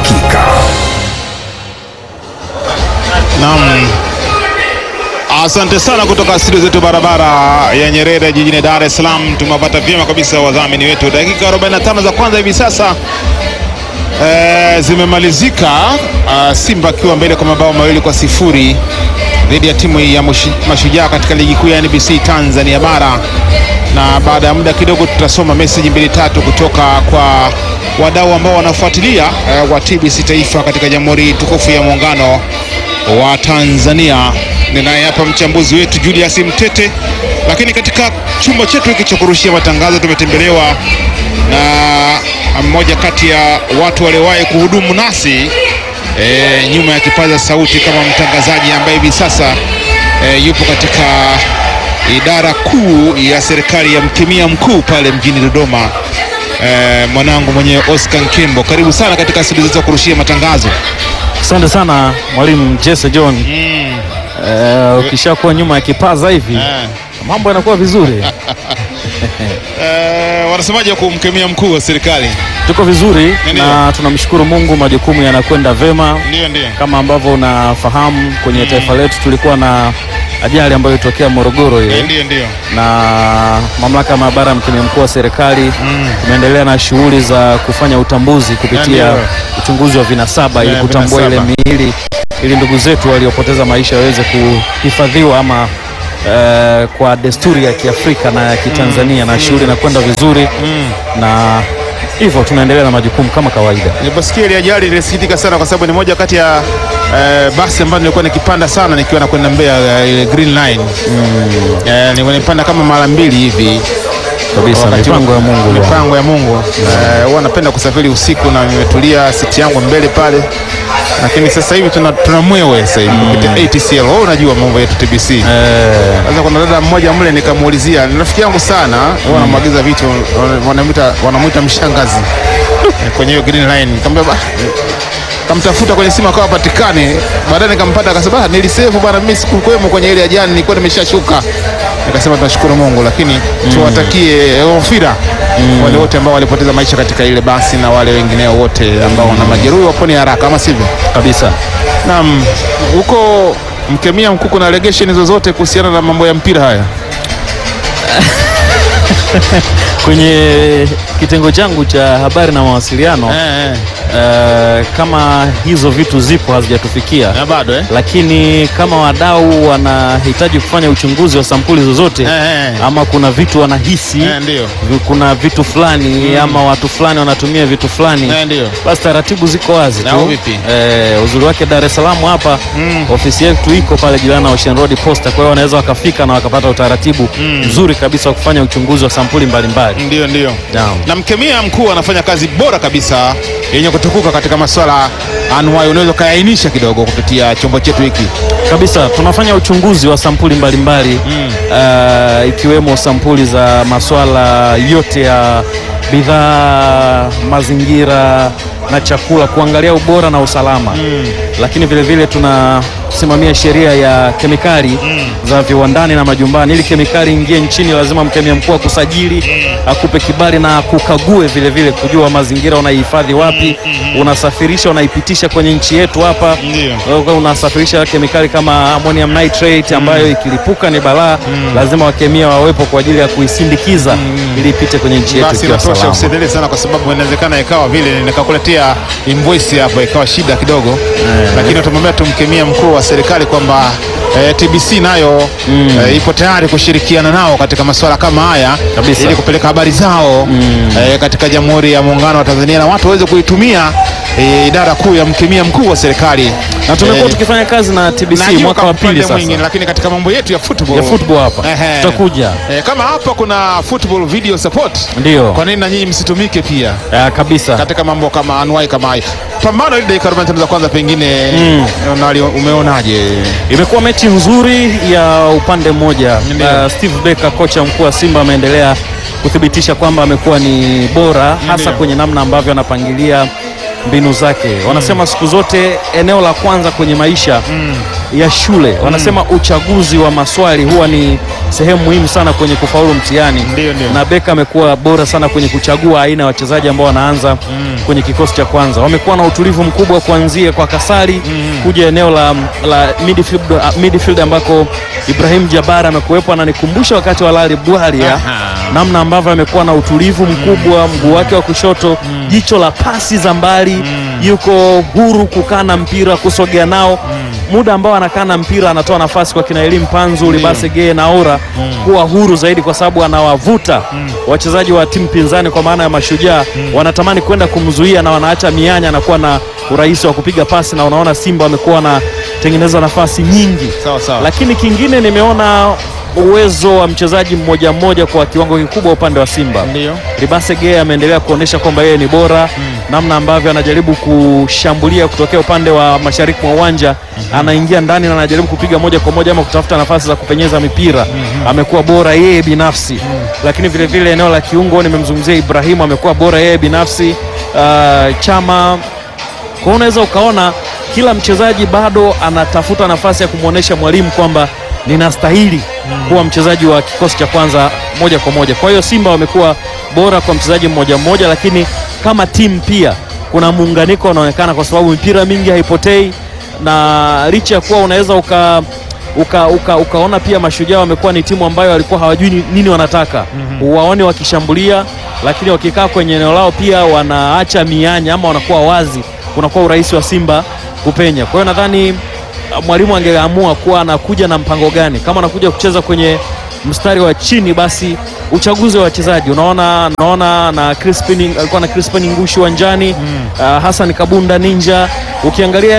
uhakika. Naam. Asante sana kutoka studio zetu barabara ya Nyerere jijini Dar es Salaam. Tumewapata vyema kabisa wadhamini wetu. Dakika 45 za kwanza hivi sasa e, zimemalizika. Uh, Simba akiwa mbele kwa mabao mawili kwa sifuri dhidi ya timu ya Mushi- Mashujaa katika ligi kuu ya NBC Tanzania bara, na baada ya muda kidogo tutasoma meseji mbili tatu kutoka kwa wadau ambao wanafuatilia uh, wa TBC Taifa katika Jamhuri tukufu ya Muungano wa Tanzania. Ninaye hapa mchambuzi wetu Julius Mtete, lakini katika chumba chetu hiki cha kurushia matangazo tumetembelewa na mmoja kati ya watu waliowahi kuhudumu nasi e, nyuma ya kipaza sauti kama mtangazaji ambaye hivi sasa e, yupo katika idara kuu ya serikali ya mkemia mkuu pale mjini Dodoma. E, mwanangu mwenyewe Oscar Nkembo, karibu sana katika studio zetu za kurushia matangazo. Asante sana mwalimu Jesse John. Mm. Eh, ukishakuwa nyuma ya kipaza hivi Eh. mambo yanakuwa vizuri. Eh, wanasemaje kumkemia mkuu wa serikali? Tuko vizuri Ndio. na tunamshukuru Mungu, majukumu yanakwenda vema. Ndio, ndio. Kama ambavyo unafahamu kwenye taifa letu tulikuwa na ajali ambayo ilitokea Morogoro Eh, ile, Ndio, ndio. na mamlaka ya maabara ya mkemia mkuu wa serikali tumeendelea na shughuli za kufanya utambuzi kupitia Ndio. uchunguzi wa vinasaba ili Eh, kutambua ile vinasaba. miili ili ndugu zetu waliopoteza maisha waweze kuhifadhiwa ama eh, kwa desturi ya Kiafrika na ya Kitanzania na shughuli inakwenda vizuri na hivyo tunaendelea na majukumu kama kawaida. Niliposikia ile ajali nilisikitika sana kwa sababu ni moja kati ya eh, basi ambayo nilikuwa nikipanda sana nikiwa nakwenda Mbeya eh, ile Green Line. Eh, nilikuwa nipanda kama mara mbili hivi. Kabisa, Wakati mipango ya Mungu bwana. Mipango ya Mungu. Eh, huwa napenda kusafiri usiku na nimetulia siti yangu mbele pale. Lakini sasa hivi tuna, tuna mwewe sasa hivi kupitia ATCL. Wewe unajua mambo yetu TBC. Eh, Sasa kuna dada mmoja mle nikamuulizia, ni rafiki yangu sana, huwa anamwagiza vitu, wana- wanamuita wanamuita mshangazi Eh, kwenye hiyo green line. Nikamwambia ba kamtafuta kwenye simu akawa patikane, baadaye nikampata akasema, "Ah, nilisave bwana, mimi sikukwemo kwenye ile ajali, nilikuwa nimeshashuka." Nikasema tunashukuru Mungu, lakini tuwatakie ghufira wale wote ambao walipoteza maisha katika ile basi na wale wengineo wote ambao wana majeruhi wapone haraka, ama sivyo? kabisa. Naam, huko mkemia mkuu, kuna allegation zozote kuhusiana na mambo ya mpira haya? Kwenye kitengo changu cha habari na mawasiliano Eh, eh. eh, kama hizo vitu zipo hazijatufikia Na bado eh? lakini kama wadau wanahitaji kufanya uchunguzi wa sampuli zozote Eh, eh. ama kuna vitu wanahisi Eh, ndio. vi- kuna vitu fulani ama watu fulani wanatumia vitu fulani Eh, ndio. basi taratibu ziko wazi Na tu. vipi? Eh, uzuri wake Dar es Salaam hapa ofisi yetu iko pale jirani na Ocean Road Posta, kwa hiyo wanaweza wakafika na wakapata utaratibu mzuri kabisa wa kufanya uchunguzi wa sampuli mbalimbali. Ndio, ndio. Naam. Na mkemia mkuu anafanya kazi bora kabisa yenye kutukuka katika masuala anuwai, unaweza ukaainisha kidogo kupitia chombo chetu hiki. Kabisa, tunafanya uchunguzi wa sampuli mbalimbali uh, ikiwemo sampuli za masuala yote ya bidhaa, mazingira na chakula, kuangalia ubora na usalama lakini vile vile tunasimamia sheria ya kemikali za viwandani na majumbani. Ili kemikali ingie nchini, lazima mkemia mkuu akusajili, akupe kibali na kukague vile vile, kujua mazingira unaihifadhi wapi, unasafirisha, unaipitisha kwenye nchi yetu hapa Ndio. Wewe unasafirisha kemikali kama ammonium nitrate ambayo ikilipuka ni balaa. Lazima wakemia wawepo kwa ajili ya kuisindikiza ili ipite kwenye nchi yetu Basi ikiwa inatosha, salama. usiendelee sana, kwa sababu inawezekana ikawa vile nikakuletea invoice hapo ikawa shida kidogo, lakini tumwambia tumkemia mkuu wa serikali kwamba eh, TBC nayo eh, ipo tayari kushirikiana nao katika masuala kama haya Kabisa. ili kupeleka habari zao eh, katika Jamhuri ya Muungano wa Tanzania na watu waweze kuitumia eh, idara kuu ya mkemia mkuu wa serikali Na tumekuwa Eh, tukifanya kazi na TBC najua mwaka kwa wa pili upande sasa mwingine, lakini katika mambo yetu ya football, ya football hapa Ehe. tutakuja, eh, kama hapa kuna football video support, ndio kwa nini na nyinyi msitumike pia Ah, kabisa. katika mambo kama anuai kama haya? Pambano ile dakika 45 za kwanza pengine Mm. unali- umeonaje? Imekuwa mechi nzuri ya upande mmoja. Ndio. Uh, Steve Becker kocha mkuu wa Simba ameendelea kuthibitisha kwamba amekuwa ni bora hasa Ndio. kwenye namna ambavyo anapangilia mbinu zake. Wanasema siku zote eneo la kwanza kwenye maisha ya shule, wanasema uchaguzi wa maswali huwa ni sehemu muhimu sana kwenye kufaulu mtihani, Ndio, ndio. na Beka amekuwa bora sana kwenye kuchagua aina ya wachezaji ambao wanaanza kwenye kikosi cha kwanza. Wamekuwa na utulivu mkubwa kuanzia kwa Kasari kuja eneo la, la midfield, uh, midfield ambako Ibrahim Jabara amekuwepo, ananikumbusha wakati wa Lali Bwalia Aha. namna ambavyo amekuwa na utulivu mkubwa, mguu wake wa kushoto, jicho la pasi za mbali, yuko huru kukaa na mpira, kusogea nao muda ambao anakaa na mpira anatoa nafasi kwa kina Elim Panzu, Libase Geye na Ora kuwa huru zaidi, kwa sababu anawavuta wachezaji wa timu pinzani, kwa maana ya Mashujaa wanatamani kwenda kumzuia na wanaacha mianya, anakuwa na urahisi wa kupiga pasi, na unaona Simba wamekuwa wanatengeneza nafasi nyingi Sawa sawa. lakini kingine nimeona uwezo wa mchezaji mmoja mmoja kwa kiwango kikubwa upande wa Simba. Ndio. Libase Geye ameendelea kuonyesha kwamba yeye ni bora, namna ambavyo anajaribu kushambulia kutokea upande wa mashariki mwa uwanja, anaingia ndani na anajaribu kupiga moja kwa moja ama kutafuta nafasi za kupenyeza mipira, amekuwa bora yeye binafsi. Lakini vile vile eneo la kiungo nimemzungumzia Ibrahimu, amekuwa bora yeye binafsi. Uh, Chama kwa hiyo unaweza ukaona kila mchezaji bado anatafuta nafasi ya kumwonyesha mwalimu kwamba ninastahili kuwa mchezaji wa kikosi cha kwanza moja kwa moja. Kwa hiyo Simba wamekuwa bora kwa mchezaji mmoja mmoja, lakini kama timu pia kuna muunganiko unaonekana, kwa sababu mipira mingi haipotei, na licha ya kuwa unaweza uka uka, uka, ukaona pia Mashujaa wamekuwa ni timu ambayo walikuwa hawajui ni- nini wanataka uwaone wakishambulia, lakini wakikaa kwenye eneo lao pia wanaacha mianya ama wanakuwa wazi, kunakuwa urahisi wa Simba kupenya. Kwa hiyo nadhani uh, mwalimu angeamua kuwa anakuja na mpango gani, kama anakuja kucheza kwenye mstari wa chini, basi uchaguzi wa wachezaji unaona, naona na Crispin alikuwa na Crispin Ngushi uwanjani uh, Hassan Kabunda Ninja ukiangalia